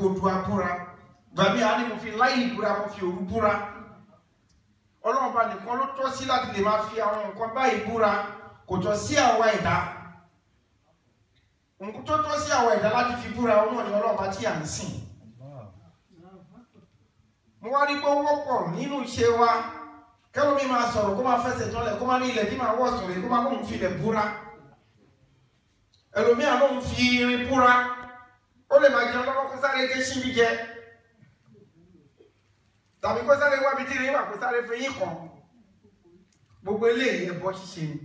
odua búra gbàmí àá ní mo fi láìlì búra mo fi òru búra ọlọ́run bá nìkan ló tọ́ sí láti lè máa fi àwọn nǹkan báyìí búra kò tọ́ sí àwa ẹ̀dá nǹkan tó tọ́ sí àwa ẹ̀dá láti fi búra ọmọ ni ọlọ́run bá tí à ń sìn mo wá rí pé ó wọ́pọ̀ nínú iṣẹ́ wa kẹ́lómi máa sọ̀rọ̀ kó máa fẹsẹ̀ tọ́lẹ̀ kó máa ní ilẹ̀ tí máa wọ̀ sọ̀rọ̀ kó máa lóun fi ilẹ̀ búra ẹlòmíà lóun fi irin búra ó lè máa jẹun lọ́wọ́ kó sáré ké síbi jẹ tàbí kó sáré wábi tí ìrìn wà kó sáré fi yín kan gbogbo eléyìí ẹbọ ṣíṣe ni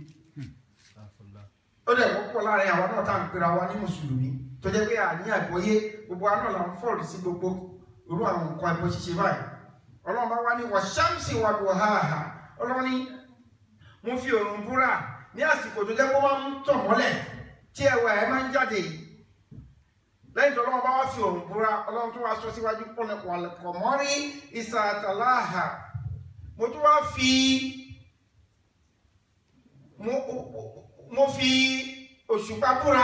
ó dẹ̀ wọ́pọ̀ láàrin àwọn náà tá à ń pera wa ní mùsùlùmí tó jẹ́ pé àní àgbọ́yé gbogbo wa náà là ń fọ́ọ̀lù sí gbogbo irú àwọn nǹkan ẹbọ ṣíṣe báyìí ọlọ́run bá wá ní wà ṣáàmùsì wà lù háàhà ọlọ́run ní mo fi òrùn búra ní àsìkò tó jẹ́ pé wọ́n ń tàn mọ́lẹ̀ tí ẹwà ẹ̀ máa ń jáde lẹ́yìn tó ọlọ́run bá wá fi òrùn búra ọlọ́run tó wá sọ síwájú pọ̀lẹ̀kọ̀ mọ́rí ìsàtàláhà mo tún wá fi mo mo fi òṣùpá búra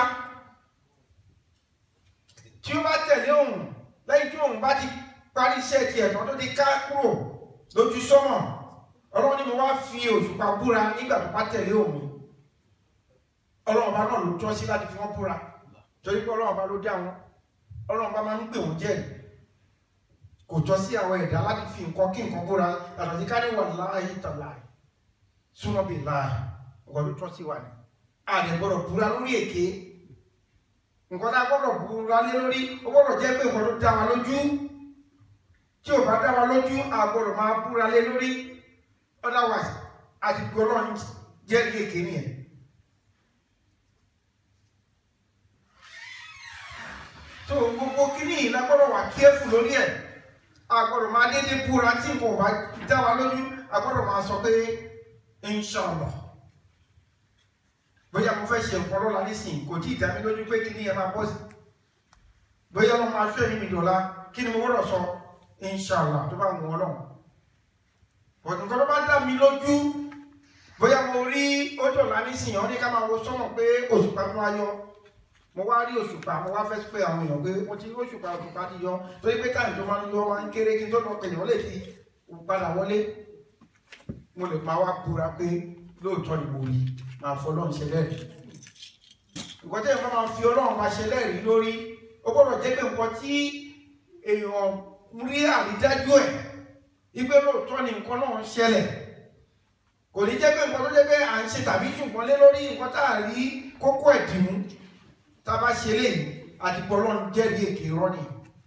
tí ó bá tẹ̀lé òun lẹ́yìn tí òun bá ti parí iṣẹ́ ti ẹ̀tọ́ tó ti ká kúrò lójú sọ́mọ̀ ọlọ́run ni mo wá fi òṣùpá búra nígbà tó bá tẹ̀lé òun ọlọ́run bá náà ló tọ́ sí láti fi wọ́n búra torí pé ọlọ́run bá ló dá wọn ọlọ́run bá máa ń pè wọ́n jẹ́rìí kò tọ́ sí àwọn ẹ̀dá láti fi nǹkan kí nǹkan búra yàtọ̀ sí ká ní wà láàyè tàlà súnmọ́ bí láàyè ọ̀gọ́ ló tọ́ sí wa ni àlẹ́ gbọ́dọ̀ búra lórí èké nǹkan tá a gbọ́dọ̀ búra lé lórí ó gbọ́dọ̀ jẹ́ pé nǹkan tó dá wa lójú tí ò bá dá wa lójú a gbọ́dọ̀ máa búra lé lórí otherwise àti gbọ́dọ̀ jẹ́rìí èké nìyẹn. so gbogbo kíní yìí la gbọ́dọ̀ wà kíẹ́fù lórí ẹ̀ a gbọ́dọ̀ máa dédé búra tí nǹkan ò bá dá wa lójú a gbọ́dọ̀ máa sọ pé inshallah bóyá mo fẹ́ ṣe nǹkan lọ́la nísìnyí kò tí ì dá mi lójú pé kíní yẹn máa bọ́ sí bóyá wọ́n máa ṣọ́ ẹ̀mí mi dọ̀la kí ni mo gbọ́dọ̀ sọ inshallah tó bá wù ọ́ lọ́wọ́ bọ̀dù nǹkan tó bá dá mi lójú bóyá mo rí ó dọ̀la nísìnyí ọ́ ní ká máa wo sọ́mọ̀ pé òṣùpá tó wá yọ mo wá rí òṣùpá mo wá fẹ́ pé àwọn èèyàn pé mo ti rí òṣùpá òṣùpá ti yọ torí pé táyì tó máa ń yọ máa ń kéré kí n tó lọ pè yàn lè fi padà wọlé mo lè máa wá búra pé lóòótọ́ ni mo rí máa fọ ọlọ́run ṣe lẹ́rìí nǹkan tẹ́yìn kan máa fi ọlọ́run máa ṣe lẹ́rìí lórí ó gbọ́dọ̀ jẹ́ pé nǹkan tí èèyàn rí àrídájú ẹ̀ wípé lóòótọ́ ni nǹkan náà ń ṣẹlẹ̀ kò ní jẹ́ pé nǹkan tó jẹ́ pé à ń ṣe tàbí ṣùgbọ́n lé lórí nǹkan tá à rí kókó ẹ̀dìmú tá a bá ṣe léyìí àti pọ̀lọ́n jẹ́rìí èké rọ́nì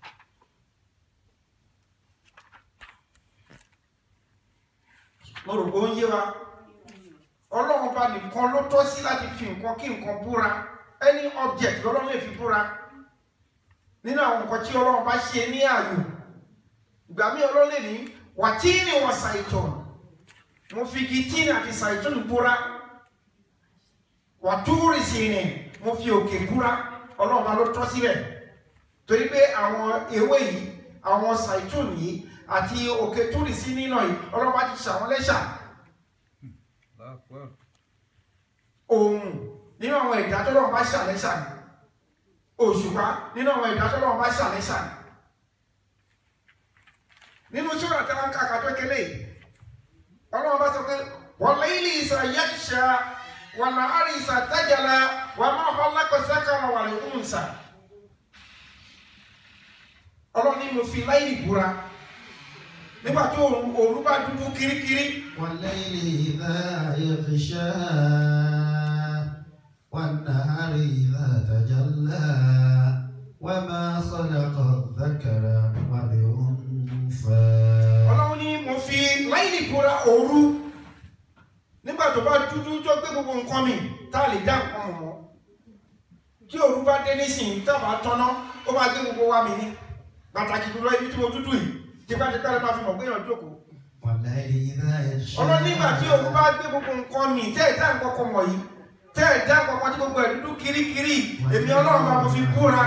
mo rò pé ó ń yé wa ọlọ́run bá nìkan ló tọ́ sí láti fi nǹkan kí nǹkan búra any object lọ́lọ́run lè fi búra nínú àwọn nǹkan tí ọlọ́run bá ṣe ní ààyò ìgbà míì ọlọ́run lè ní wàtíìnì wọ ṣàìtàn mo fi igi tíìnì àti ṣàìtàn búra wàtúrì sí ni mo fi òkè búra ọlọ́run bá ló tọ́ síbẹ̀ torí pé àwọn ewé yìí àwọn ṣàìtàn yìí àti òkè túrì sí nínà yìí ọlọ́run bá ti ṣàwọn lẹ́ṣà òun nínú àwọn ẹ̀dá tó lọ́wọ́ bá ṣàlẹ́ṣà ni òṣùpá nínú àwọn ẹ̀dá tó lọ́wọ́ bá ṣàlẹ́ṣà ni nínú sọ́rọ̀ tí wọ́n kàkà tó kélé ọlọ́wọ́ bá sọ pé wọ́n lẹ́yìn ìsà yẹ́kṣà wọ́n nà árí ìsà tẹ́jẹ̀lá wọ́n máa họ́ lákọ̀ọ́sẹ́kọ̀ọ́ wà lè ń sà ọlọ́ni mo fi láyé ìbúra nígbà tó òru bá dúdú kirikiri والليل إذا يغشى والنهار إذا تجلى وما خلق الذكر والأنثى ọlọ́run ní mo fi láìlì ìbúra òru nígbà tó bá dúdú tó gbé gbogbo nǹkan mi tá a lè dá nǹkan mọ̀ mọ́ tí òru bá dé nísìnyí tá a bá tọ́ná ó máa gbé gbogbo wa mi ní pàtàkì jùlọ ibi tí mo dúdú yìí tipátipá lè máa fi mọ̀ pé èèyàn jókòó والليل إذا يغشى ọlọ́run nígbà tí òru bá gbé gbogbo nǹkan mi tẹ́ ẹ̀ dá nǹkan kan wọ̀nyí tẹ́ ẹ̀ dá nǹkan kan tí gbogbo ẹ̀ dúdú kirikiri èmi ọlọ́run máa mo fi búra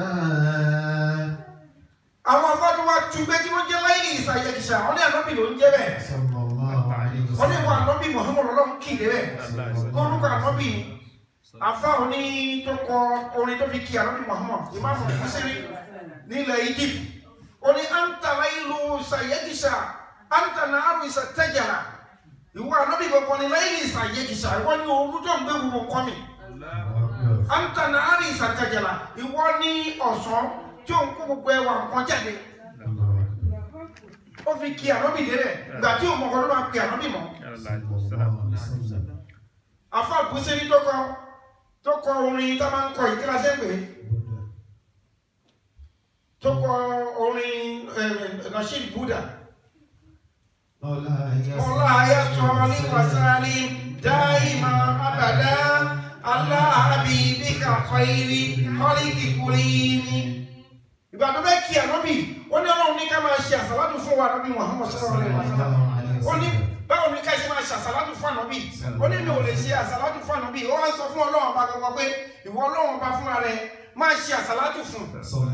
àwọn afọ́dú wa túgbé tí wọ́n jẹ́ láìlì ìsàyẹ̀kìsà wọ́n ní ànábì ló ń jẹ́ bẹ́ẹ̀ صلى الله عليه wọ́n ní ìwọ وسلم ànábì Muhammad ọlọ́run kìlẹ̀ bẹ́ẹ̀ orúkọ ànábì ni àfa òní tó kọ orin tó fi kí ànábì Muhammad ìmáàmù kúsírí nílẹ̀ Egypt ó ní antala ìlú sayegisa antana aru ìsàtẹ́jàrà ìwọ ànábì gbogbo ní lẹ́yìn ìsàyegisa ìwọ ní olùjọ́ ń gbé gbogbo nǹkan mi antana aru ìsàtẹ́jàrà ìwọ ní ọ̀sán tí ó ń kó gbogbo ẹwà nǹkan jáde ó fi kí ànábì délẹ̀ ìgbà tí òun mọ̀kọ́ ló máa pe ànábì mọ́ afa busiri tó kọ tó kọ orin tá a máa ń kọ ìkíláṣẹ́ pé tó kọ orin nasheed buddha ọlá ayatollah ní wasali dáìmà abàdá aláàbí bíkà fàírí kọ́líkì kúlíní ìgbà tó bẹ́ kí ànábì ó ní ọlọ́run ní ká máa ṣe àsàlátù fún wa ànábì muhammad sallallahu alaihi wasallam ó ní báwo ni ká ṣe máa ṣe àsàlátù fún ànábì ó ní mi ò lè ṣe àsàlátù fún ànábì ó wá ń sọ fún ọlọ́run ọba gbogbo pé ìwọ ọlọ́run ọba fúnra rẹ máa ṣe àsàlátù fún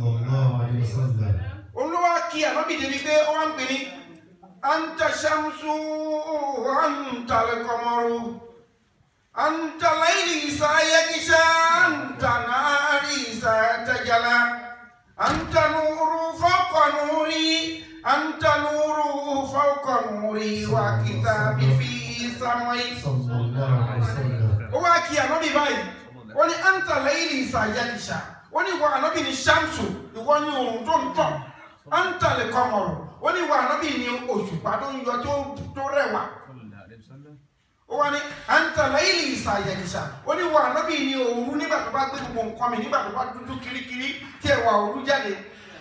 olówó kí ànábì débi pé ó wá ń pè ní anta shamsu anta al-qamaru anta layli sayakisha anta nari sayatajala anta nuru fawqa nuri anta nuru fawqa nuri wa kitabi fi samai ó wá kí ànábì báyìí ó ní anta layli sayakisha ó ní ìwọ ànábì ní shamsu ìwọ ní òòrùn tó ń tàn anta al-qamaru ó ní ìwọ ànábì ní òṣùpá tó ń yọ tó rẹwà ó wá ní anta layli ìsàyẹ̀dìsà ó ní ìwọ ànábì ní òru nígbà tó bá gbé gbogbo nǹkan mi nígbà tó bá dúdú kirikiri tí ẹwà òru jáde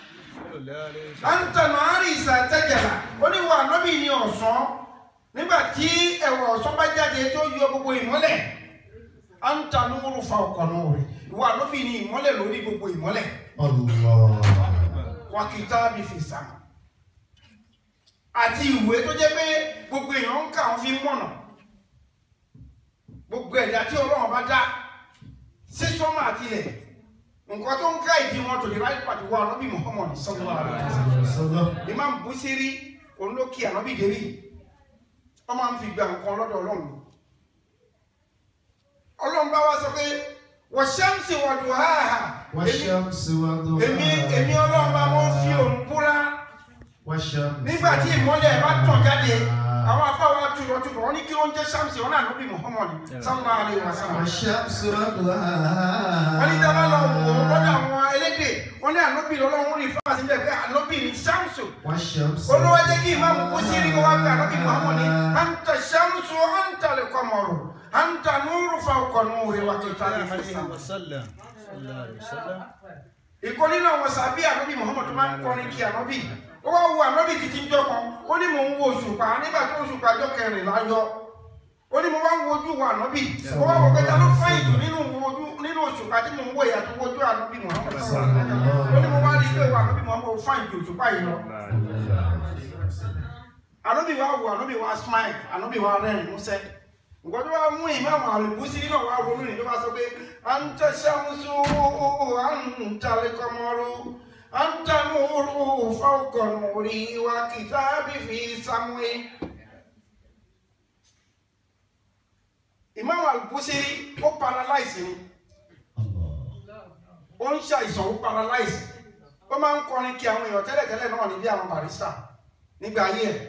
anta nàárì ìsàtẹ́jẹ̀lá ó ní ìwọ ànábì ní ọ̀sán nígbà tí ẹwà ọ̀sán bá jáde tó yọ gbogbo ìmọ́lẹ̀ anta nuru fawqa nuri ìwọ ànábì ní ìmọ́lẹ̀ lórí gbogbo ìmọ́lẹ̀ wa kitabi fi sama àti ìwé tó jẹ́ pé gbogbo èèyàn ń kà ń fi mọ̀nà gbogbo ẹ̀dá tí ọlọ́run bá dá sí sọ́mà àti ilẹ̀ nǹkan tó ń ká ìdí wọn tó lè ráyè pàtó wá ànábì Muhammad sallallahu alaihi wasallam Imam Busiri olókì ànábì dérí wọ́n máa ń fi gba nǹkan lọ́dọ̀ ọlọ́run ọlọ́run bá wá sọ pé wa shamsi wa duhaha èmi èmi ọlọ́run bá wọ́n fi òun búra nígbà tí ìmọ́lẹ̀ bá tàn jáde àwọn afáwọn atúrọ̀ túbọ̀ wọ́n ní kí ló ń jẹ́ Ṣámsì wọn náà lóbi Muhammad sallallahu alaihi wasallam. wọ́n ní dábàá lọ wò ó lọ́dọ̀ àwọn elédè wọ́n ní ànóbì lọ́lọ́run rí fáwọn síbẹ̀ pé ànóbì ní Ṣámsù. olówó jẹ́ kí ìmáàmù kú sí rí wá pé ànóbì Muhammad ní anta Ṣámsù anta al-qamaru anta nuru fawqa nuri wa kitabi ìkọ́ nínú àwọn sàbí ànóbì Muhammad tó máa ń kọrin kí ànóbì ó wá wo ànábì títí jọ kan ó ní mò ń wo òṣùpá nígbà tó òṣùpá jọ kẹrìnlá yọ ó ní mo wá ń wojú wo ànábì ó wá wò pé ta ló fáyìn jù nínú wojú nínú òṣùpá tí mò ń wo ìyàtọ̀ wojú ànábì Muhammad ó ní mo wá rí pé ànábì Muhammad fáyìn jù òṣùpá yìí lọ ànábì wa wo ànábì wa smile ànábì wa rẹ́rìn músẹ́ nǹkan tó wá mú ìmáàmù àlùbúsí nínú wa ronú ní ló bá sọ pé à ń tẹ̀sẹ̀ àmúṣu à ń talẹ̀ kọ́mọ́rú. أنت نور فوق نوري وكتابي في سموي Imam Al-Busiri ó paralyze ni ó ń ṣàìsàn ó paralyze ó máa ń kọrin kí àwọn èèyàn tẹ́lẹ̀tẹ́lẹ̀ náà níbi àwọn barista nígbà ayé ẹ̀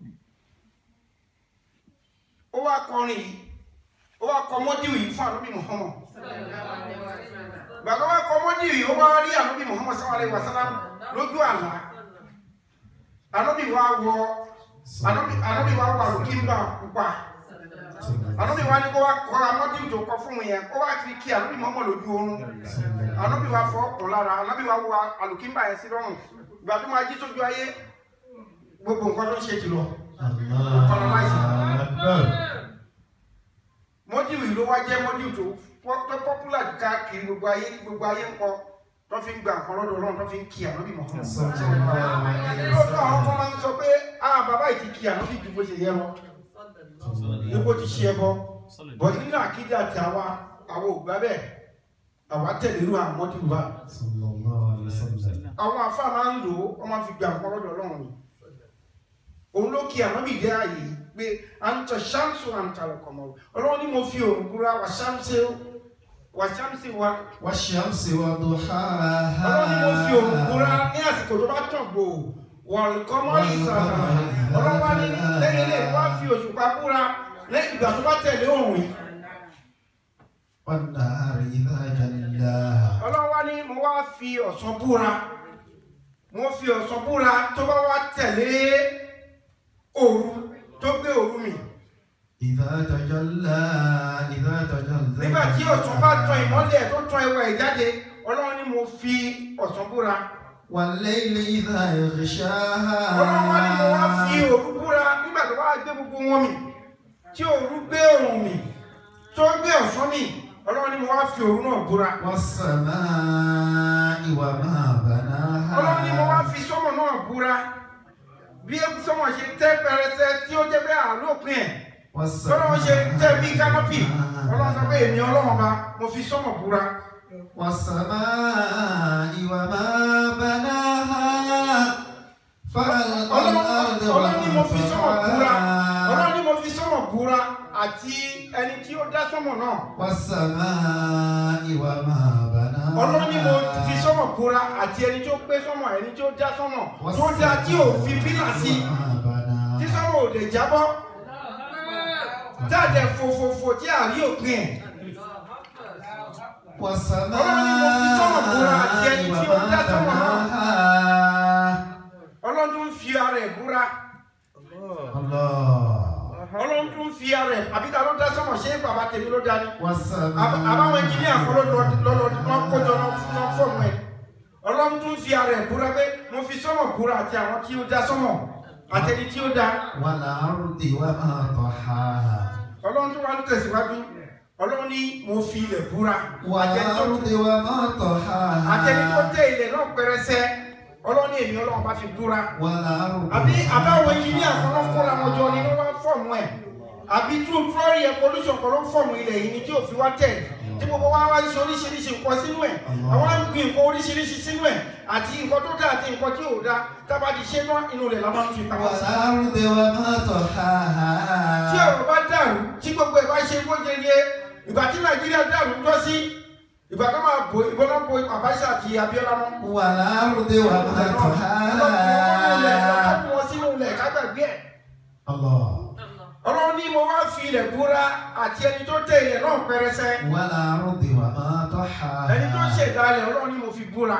ó wá kọrin yìí ó wá kọ mọ́díù yìí fún àlóbì Muhammad gbàgbọ́ wá kọ mọ́dí yìí ó wá rí ànábì Muhammad sallallahu alaihi wasallam lójú àlá ànábì wá wọ ànábì wá wà lókìmbà pupa ànábì wá ní kó wá kọ amọ́dí tó kọ fún yẹn ó wá fi kí ànábì Muhammad lójú oorun ànábì wá fọ ọkùn lára ànábì wá wọ àlùkìmbà yẹn sí lọ́rùn ìgbà tó máa jí sójú ayé gbogbo nǹkan tó ń ṣe jùlọ mọ́dí yìí ló wá jẹ́ mọ́dí tó tó pọ́pùlà káàkiri gbogbo ayé gbogbo ayé ń kọ tó fi ń gba nǹkan lọ́dọ̀ ọlọ́run tó fi ń kí ànábì Muhammad lọ́dọ̀ àwọn kan máa ń sọ pé ah bàbá yìí ti kí ànábì ju bó ṣe yẹ lọ ní bó ti ṣe ẹbọ bọ̀ nínú àkídà àti àwa àwọn ògbà bẹ́ẹ̀ àwa tẹ̀lé irú àwọn mọ́tì wa àwọn afá máa ń lò ó wọ́n máa fi gba nǹkan lọ́dọ̀ ọlọ́run ni òun ló kí ànábì dé ààyè pé à ń tọ ṣáǹsù à ń ta lọkọ̀ mọ́ ọlọ́run ni mo fi òun búra wà ṣáǹsù wàṣámsì wa والشمس ọlọ́run ni mo fi òun búra وضحاها ní àsìkò tó bá tàn gbò wọ̀lùkọ́mọ́ ìsàlà ọlọ́run wá ní lẹ́yìn lè wá fi òṣùpá búra lẹ́yìn ìgbà tó bá tẹ̀lé òun yìí والنهار إذا جلاها ọlọ́run wá ní mo wá fi ọ̀sán búra mo fi ọ̀sán búra tó bá wá tẹ̀lé òru tó gbé òru mi إذا تجلى إذا تجلى nígbà tí ọ̀sán bá tan ìmọ́lẹ̀ tó tan ẹwà ẹ̀ jáde ọlọ́run ní mo fi ọ̀sán búra والليل إذا يغشاها ọlọ́run wá ní mo wá fi òru búra nígbà tó bá gbé gbogbo wọn mi tí òru gbé òrùn mi tó gbé ọ̀sán mi ọlọ́run ní mo wá fi òru náà búra والسماء وما بناها ọlọ́run ní mo wá fi sọ́mọ̀ náà búra bí sọ́mọ̀ ṣe tẹ́ pẹrẹsẹ tí ó jẹ́ bẹ́ẹ̀ àlópin ẹ̀ ọlọ́run ṣe tẹ́ bí kánọ́pì ọlọ́run sọ pé èmi ọlọ́run bá mo fi sọ́mọ̀ búra والسماء وما بناها فألقى الأرض ọlọ́run ní mo fi sọ́mọ̀ búra ọlọ́run وضحاها ní mo fi sọ́mọ̀ búra àti ẹni tí ó dá sọ́mọ̀ náà والسماء وما بناها ọlọ́run ní mo fi sọ́mọ̀ búra àti ẹni tó gbé sọ́mọ̀ ẹni tó dá sọ́mọ̀ tó dá tí ò fi pílà sí وما بناها tí sọ́mọ̀ ò dẹ̀ jábọ́ jáde fòfòfò tí a rí òpin ẹ̀ والسماء Ọlọ́run ní mo fi sọ́mọ̀ búra àti ẹni tí ó dá sọ́mọ̀ náà. بناها ọlọ́run tún fi ara ẹ̀ búra الله ọlọ́run tún fi ara ẹ̀ àbí ta ló dá sọ́mọ̀ ṣé bàbá tèmi ló dá ní والسماء Àb- àbáwọn ẹnjìníà kan ló lọ́lọ́ wọn kójọ náà fọ́ọ̀mù ẹ̀ ọlọ́run tún fi ara ẹ̀ búra pé mo fi sọ́mọ̀ búra àti àwọn tí ó dá sọ́mọ̀ àti ẹni tí ó dá والأرض وما طحاها ọlọ́run tún wá ń tẹ̀síwájú ọlọ́run ní mo fi ilẹ̀ búra àti ẹni tó والأرض وما àti ẹni tó طحاها tẹ ilẹ̀ náà pẹrẹsẹ ọlọ́run ní èmi ọlọ́run bá fi búra والأرض àbí àbáwọn ẹnjìníà kan ló kó làwọn jọ ni wọ́n wá fọ́ọ̀mù ẹ̀ àbí true flori evolution kan ló fọ́ọ̀mù ilẹ̀ yìí ni tí òfin wá tẹ̀ tí gbogbo wa wá ṣe oríṣiríṣi nǹkan sínú ẹ̀ àwọn á ń gbin nǹkan oríṣiríṣi sínú ẹ̀ àti nǹkan tó dá àti nǹkan tí ò dá tábà ti ṣe tán inú rẹ̀ la máa ń fi pamọ́ sí. والأرض وما طحاها tí ọ̀rọ̀ bá dàrú tí gbogbo ẹ̀ bá ṣe gbójeye ìgbà tí nàìjíríà dàrú jọ sí ìgbà tó máa bo ìbọn náà bo Abacha àti Abiola mọ́. والأرض وما طحاها ọlọ́run sínú ilẹ̀ kágbàgbé ẹ̀. الله ọlọ́run ní mo wá fi ilẹ̀ búra àti ẹni tó tẹ ilẹ̀ náà pẹrẹsẹ والأرض وما طحاها ẹni tó ṣẹ̀dá ilẹ̀ ọlọ́run ní mo fi búra.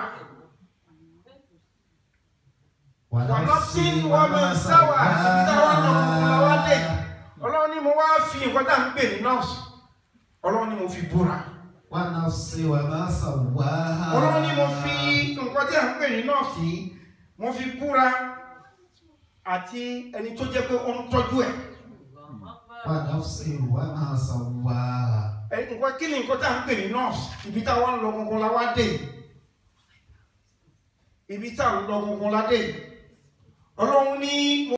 ونفس وما سوى. سواها ọlọ́run ní mo wá fi nǹkan tá à ń pè ní nọ́ọ̀sì ọlọ́run ní mo fi búra. ونفس وما سواها ọlọ́run ní mo fi nǹkan tí à ń pè ní nọ́ọ̀sì yìí mo fi búra àti ẹni tó jẹ́ pé ó ń tọ́jú ẹ̀. ونفس وما سواها ẹ nǹkan kí ni nǹkan tá à ń pè ní nọ́ọ̀sì ibi tá a wá ń lọ gangan la wá dé yìí. ibi tá a ń lọ gangan la dé yìí. ọlọ́run ní mo